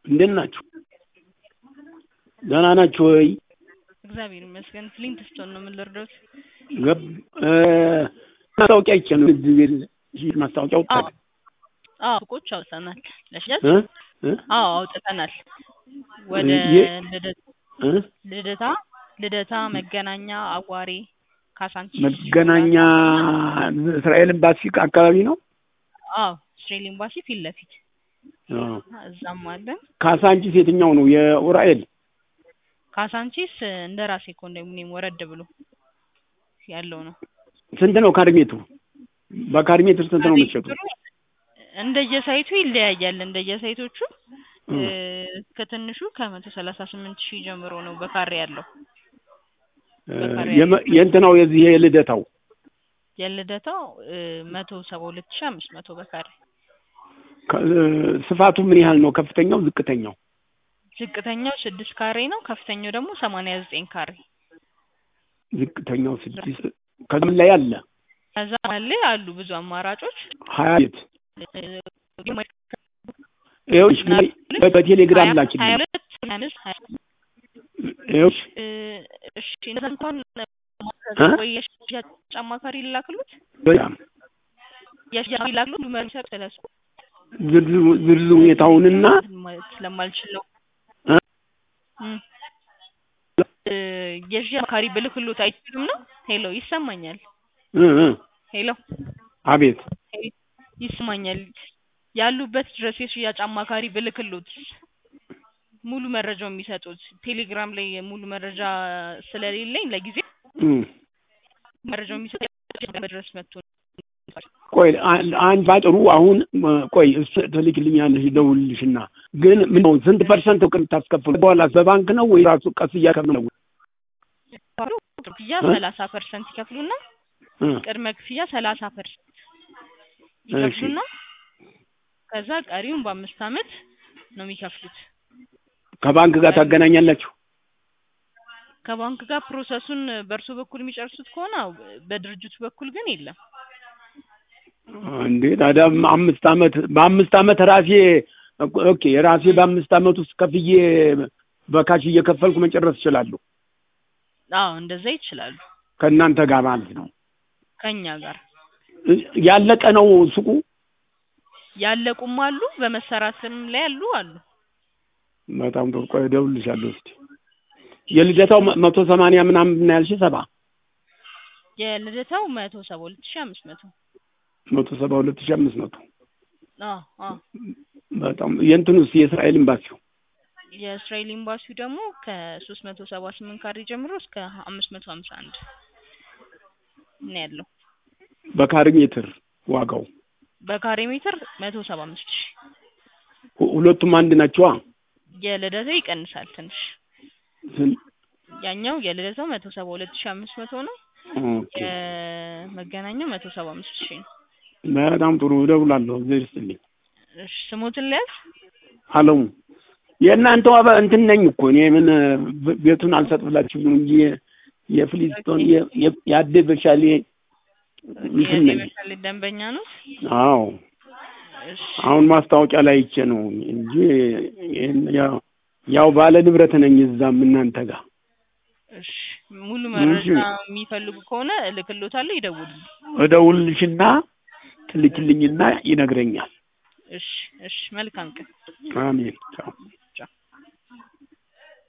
እንዴት ናችሁ? ደህና ናችሁ ወይ? እግዚአብሔር ይመስገን። ፍሊንት ስቶን ነው የምንለርደውት። ገብ እ ማስታወቂያ ይቼ ነው እዚህ ማስታወቂያ ወጣ አዎ ሱቆች አውጥተናል ለሽያጭ። እ እ አዎ አውጥተናል። ወደ የ- ልደት እ ልደታ ልደታ፣ መገናኛ፣ አዋሬ፣ ካሳንቺስ፣ መገናኛ እስራኤል ኤምባሲ አካባቢ ነው። አዎ እስራኤል ኤምባሲ ፊት ለፊት አዎ። እዛም አለን። ካሳንቺስ የትኛው ነው? የኡራኤል ካሳንቺስ እንደ ራሴ ኮንዶሚኒየም ወረድ ብሎ ያለው ነው። ስንት ነው ካሬ ሜትሩ? በካሬ ሜትር ስንት ነው የምትሸጡት? እንደየሳይቱ ይለያያል። እንደየሳይቶቹ እ እ ከትንሹ ከመቶ ሰላሳ ስምንት ሺህ ጀምሮ ነው በካሬ ያለው። እ በካሬ የመ- የእንትናው የዚህ የልደታው የልደታው መቶ ሰባ ሁለት ሺህ አምስት መቶ በካሬ ከ- እ ስፋቱ ምን ያህል ነው? ከፍተኛው ዝቅተኛው? ዝቅተኛው ስድስት ካሬ ነው። ከፍተኛው ደግሞ ሰማንያ ዘጠኝ ካሬ ዝቅተኛው ስድስት ከምን ላይ አለ? ከዛ ላይ አሉ ብዙ አማራጮች ሀያ ቤት ይኸውልሽ ምን- በቴሌግራም ሀያ ላኪልኝ። ሁለት ሀያ አምስት ሀያ ይኸውልሽ እ እሺ እነዛ እንኳን እ? ወይ የሽያጭ አማካሪ ሊላክሉት በጣም የሽያጭ ሊላክሉት መርሰር ስለሱ ዝርዝር ዝርዝር ሁኔታውንና ማለት ስለማልችል ነው እ? እም። እ የሽያጭ አማካሪ ብልክሎት አይችልም ነው። ሄሎ ይሰማኛል። እ እ ሄሎ አቤት ይሰማኛል። ያሉበት ድረስ የሽያጭ አማካሪ ብልክሎት ሙሉ መረጃው የሚሰጡት ቴሌግራም ላይ ሙሉ መረጃ ስለሌለኝ ለጊዜ እም። መረጃው የሚሰጡት ድረስ መጥቶ ቆይ አን- አንድ ባጭሩ አሁን እ፣ ቆይ እሱ ትልክልኛለሽ ደውልልሽና ግን ምን ነው ስንት ፐርሰንት እውቅን ታስከፍሉ በኋላ በባንክ ነው ወይ ራሱ ቀስ እያከፍሉ ነው? ክፍያ እ? ሰላሳ ፐርሰንት ይከፍሉና እ፣ ቅድመ ክፍያ ሰላሳ ፐርሰንት ይከፍሉና ከዛ ቀሪውን በአምስት አመት ነው የሚከፍሉት። ከባንክ ጋር ታገናኛላችሁ? ከባንክ ጋር ፕሮሰሱን በእርሶ በኩል የሚጨርሱት ከሆነ አዎ፣ በድርጅቱ በኩል ግን የለም። እንዴ ታዲያ አምስት አመት በአምስት አመት ራሴ ኦኬ ራሴ በአምስት አመት ውስጥ ከፍዬ በካሽ እየከፈልኩ መጨረስ እችላለሁ አዎ እንደዛ ይችላሉ። ከእናንተ ጋር ማለት ነው። ከኛ ጋር ያለቀ ነው ሱቁ? ያለቁም አሉ፣ በመሰራትም ላይ ያሉ አሉ። በጣም ጥሩ። ቆይ እደውልልሻለሁ እስኪ። የልደታው መ- መቶ ሰማንያ ምናምን ነው ያልሽ? ሰባ የልደታው መቶ ሰባ ሁለት ሺህ አምስት መቶ መቶ ሰባ ሁለት ሺህ አምስት መቶ አዎ አዎ። በጣም የእንትኑስ የእስራኤል ኤምባሲው የእስራኤል ኤምባሲው ደግሞ ከሶስት መቶ ሰባ ስምንት ካሬ ጀምሮ እስከ አምስት መቶ ሀምሳ አንድ ነው ያለው። በካሬ ሜትር ዋጋው በካሬ ሜትር መቶ ሰባ አምስት ሺህ ሁ- ሁለቱም አንድ ናቸዋ። የልደታው ይቀንሳል ትንሽ። ስን- ያኛው የልደታው መቶ ሰባ ሁለት ሺህ አምስት መቶ ነው። ኦኬ የመገናኛው መቶ ሰባ አምስት ሺህ ነው። በጣም ጥሩ እደውላለሁ። እግዚአብሔር ይስጥልኝ። እሺ ስሞትን ልያዝ? አለሙ የእናንተ ዋበ እንትን ነኝ እኮ እኔ ምን ብ- ቤቱን አልሰጥ ብላችሁ ነው እንጂ የፍሊስቶን የ- የ- የአዴ በሻሌ እንትን ነኝ። የመሻሌ ደንበኛ ነው። አዎ እሺ አሁን ማስታወቂያ ላይ አይቼ ነው እንጂ ይሄን ያው ያው ባለ ንብረት ነኝ እዛም እናንተ ጋር እሺ ሙሉ መረጃ የሚፈልጉ ከሆነ እልክሎታለሁ፣ ይደውሉልኝ። እደውልልሽና ትልክልኝና ይነግረኛል። እሺ እሺ መልካም ቀን። አሜን ቻው